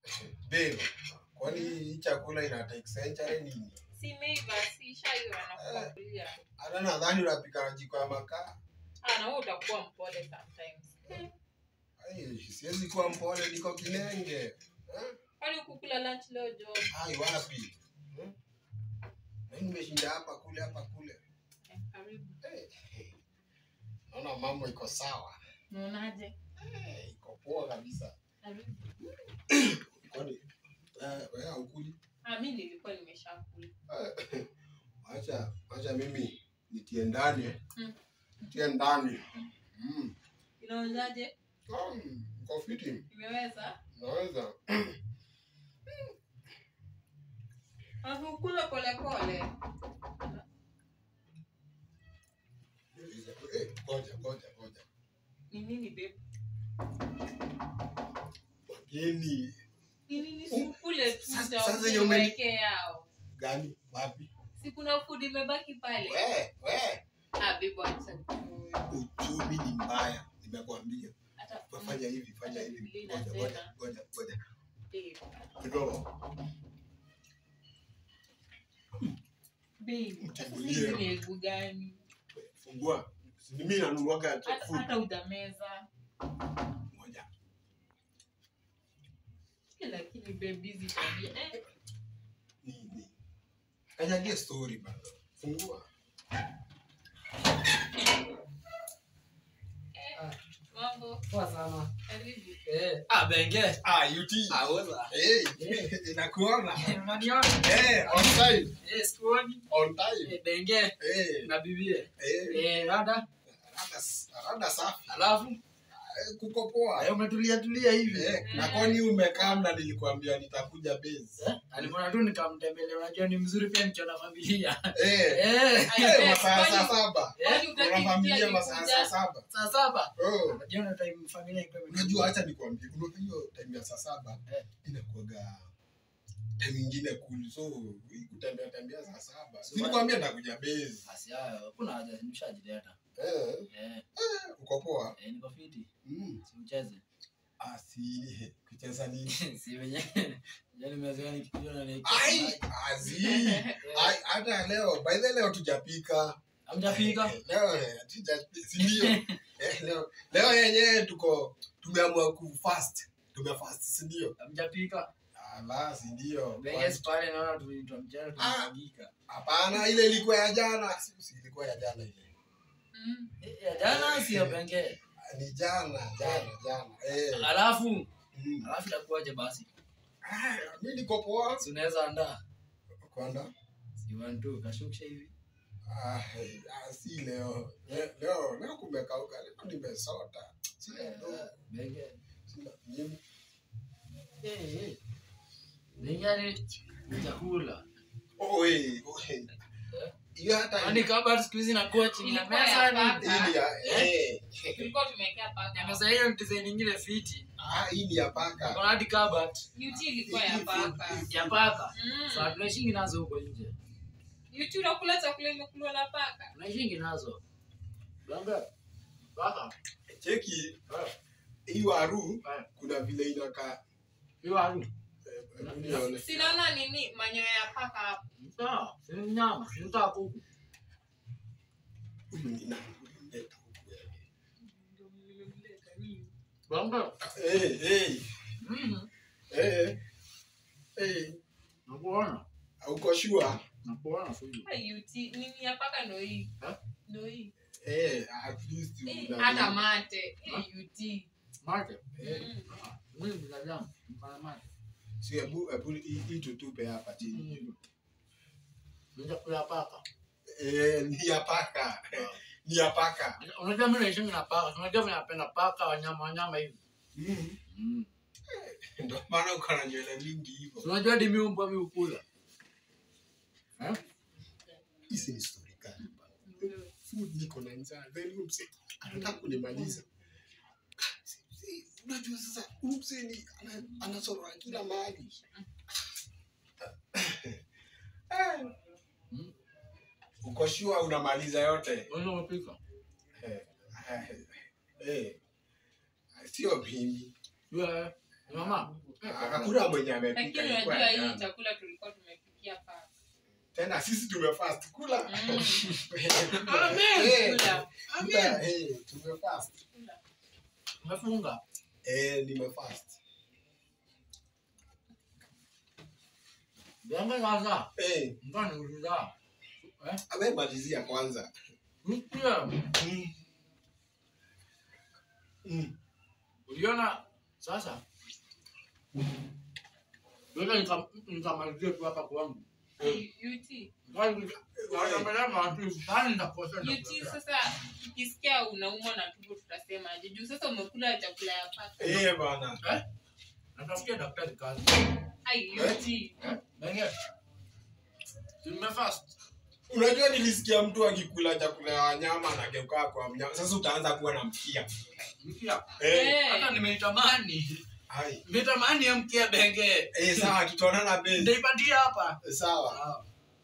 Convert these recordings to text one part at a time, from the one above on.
Babe, kwani hii chakula ina take century nini? Simeiva, si shaiva na kulia. Hata nadhani unapika na jiko ya makaa. Ah, na wewe utakuwa mpole sometimes. Ai, siwezi kuwa mpole, niko kinenge. Eh? Kwani kukula lunch leo jo? Ai, wapi? Hmm? Mimi nimeshinda hapa kule hapa kule. Eh, Karibu. Eh, Naona mambo iko sawa. Unaonaje? Eh, Iko poa kabisa. Karibu. Kwani eh, wewe haukuli? Ah, mimi nilikuwa nimeshakula. Eh, Acha, acha mimi nitie ndani. Mm. Nitie ndani. Mm. Inaonaje? Um, uko fiti? Imeweza? Naweza. Unakula pole pole. Eh, ngoja, ngoja, ngoja. Ni nini babe? Wageni Ni nini sikule tu Sasa- za sasa yenye umeni- uweke yao. gani? Wapi? Si kuna food imebaki pale. We, we. Ah, babe acha. Uchumi ni mbaya. Nimekuambia. Hata Fanya hivi, fanya hivi. Biblia Ngoja, inasema, ngoja, ngoja, ngoja. babe. Kidogo. Babe, sasa Mtangulie. hizi ni elfu gani? Fungua. Si mimi nanunuaga Hata food. hata hujameza. Ngoja. Lakini babe hizi tabia. Eh, Nini? Kanyagie story bana. Fungua. mambo. Poa sana. Karibu. Eh, ah, Benge. Ah, UT. Ah, oza. Hey, inakuona. Unaniona? Eh, on time. Eh, sikuoni. On time. Eh, Benge Eh, na bibie. eh. Eh, rada. Rada, rada safi. Alafu Eh, Kuko poa. eh, umetulia tulia hivi. Eh, na kwani umekaa mna nilikuambia nitakuja base. Eh, alipona tu nikamtembelea, unajua ni mzuri pia nikiona familia. Eh, Eh, Ai, eh, babe, masaa saa kwani- saba. kwani Kuna hutaki familia pia masaa nikuja? saa saba. saa saba. Oh. Unajua na time familia iko Unajua acha nikwambie kuna hiyo time ya saa saba Eh. inakuwaga time ingine cool so hii kutembea tembea saa saba. So, Nilikwambia nitakuja base. Basi hayo, kuna haja nimeshajileta. Eh, Eh, uko poa? eh, niko fiti. Mm. Si ucheze. Ah, si kucheza nini? Si wenye. Yaani nimezoea nikipiga na Ai, azi. Ai, hata leo by the leo tujapika. Hamjapika? Eh, Leo eh, hatujapika, si ndio? Eh, leo leo yenyewe tuko tumeamua ku fast. Tumefast, si ndio? Hamjapika? Ah, la, si ndio? Benge pale naona tunaitwa mchana tunamwagika. Hapana, ile ilikuwa ya jana. Si si ilikuwa ya jana ile. Mm. Eh, ya jana sio Benge. Ni jana, jana, jana. Eh. Alafu, Mm. alafu itakuwaje basi? Ah, mimi niko poa. Si unaweza andaa? Kwanda? Si one two kashukisha hivi. Ah, eh, ah, si leo. Le- Leo leo kumekauka. Leo nimesota. Sina Eh, ndo. Benge. Sina nini. Eh, eh. Benge ni chakula. Oi, oi. Hiyo hata Yaani kama siku hizi nakuwa chini ya Ilikuwa meza ya ni paka. hii ni ya eh. Tulikuwa tumewekea paka. ya meza hiyo ni design nyingine fiti. Ah, hii ni ya paka. Kuna hadi cupboard UT ilikuwa ya paka. ya paka. Mm. Sasa tunaishingi nazo huko nje. UT unakula chakula imekuliwa na paka. Tunaishingi nazo. Benge. Paka. Cheki hii waru Eh. kuna vile inakaa. Hiyo haru. eh, hebu nione. Sinaona nini manyoya ya paka hapo. Sawa, si nyama, si nataka kuku. Huyu ni nani? Leta huku wewe. Benge. Eh, eh. Mhm. Eh. Eh. Nakuona. Uko sure? Nakuona sisi. Hai, UT nini ya paka ndo hii. Eh? Ndo hii. Eh, at least Eh, una- Hata mate. Eh, UT. Mate. Eh, Mm. Ah, Mimi ni binadamu. Mfanya mate. si hebu hebu hii hii tutupe hapa chini. Ndio kula paka. Eh, ni ya paka. Ni ya paka. Unajua mimi naishi na paka. Unajua mimi napenda paka wanyama wanyama hivi. Mm. Mm. Ndio maana uko na nywele mingi hivyo. Unajua hadi mimi mbwa mimi ukula. Eh? Hizi ni story gani bana? Food niko na njaa. Then huyu mse anataka kunimaliza. Si- si- Unajua sasa huyu mse ni ana- anasorora kila mahali. Eh. Mm. Uko sure unamaliza yote? Wewe unapika. Eh, eh, eh. Sio mimi. Yule mama. Hakuna mwenye amepika. lakini ilikuwa unajua ya hii jana. chakula tulikuwa tumepikia paka Tena sisi tumefast kula. Mm. Eh, Kula. kula, eh, tumefast. Kula. Umefunga? Eh, nimefast. Jambo sasa. Eh, Mbona niuliza? Eh? awe malizia kwanza. Mkia. Mm. Mm. Uliona sasa? Ndio nika nikamalizia tu hapa kwangu. UT. UT sasa ukisikia unaumwa na tumbo tutasemaje juu sasa umekula chakula ya paka Eh, bana. Natafutia daktari kazi. ai Eh? UT Benge. Nimefast. Unajua nilisikia mtu akikula chakula ya wanyama anageuka kwa mnyama. Sasa utaanza kuwa na mkia. Mkia. Eh, Eh. Hata nimeitamani. hai. Nimetamani ya mkia benge. Eh, sawa tutaonana bei. Ndaipatia hapa. Sawa.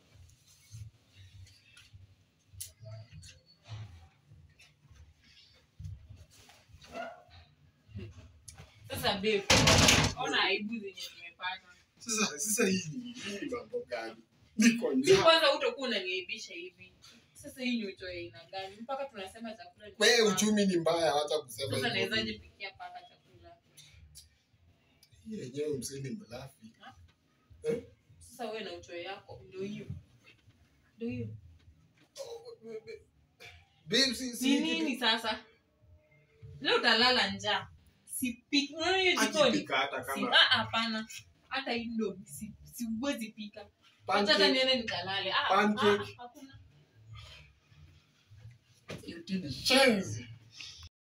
sasa babe ona aibu zenye tumepata Sasa sasa hii ni hii ni mambo gani? Niko mi njaa. kwanza utakuwa unaniaibisha hivi sasa hii ni utoe aina gani mpaka tunasema chakula ni Wewe paka. uchumi ni mbaya wacha kusema sasa hivyo. nawezaje pikia paka chakula Hii yenyewe msini mlafi. sasa wewe na utoe yako ndio hiyo ndio hiyo Babe, si si ni nini sasa leo utalala njaa sipiki unaona hiyo jikoni akipika hata Si- kama ah, hapana hata indomi si- siwezi pika Acha hata pancake. niende nikalale Ah, Pancake. ah, hakuna Yote ni shenzi.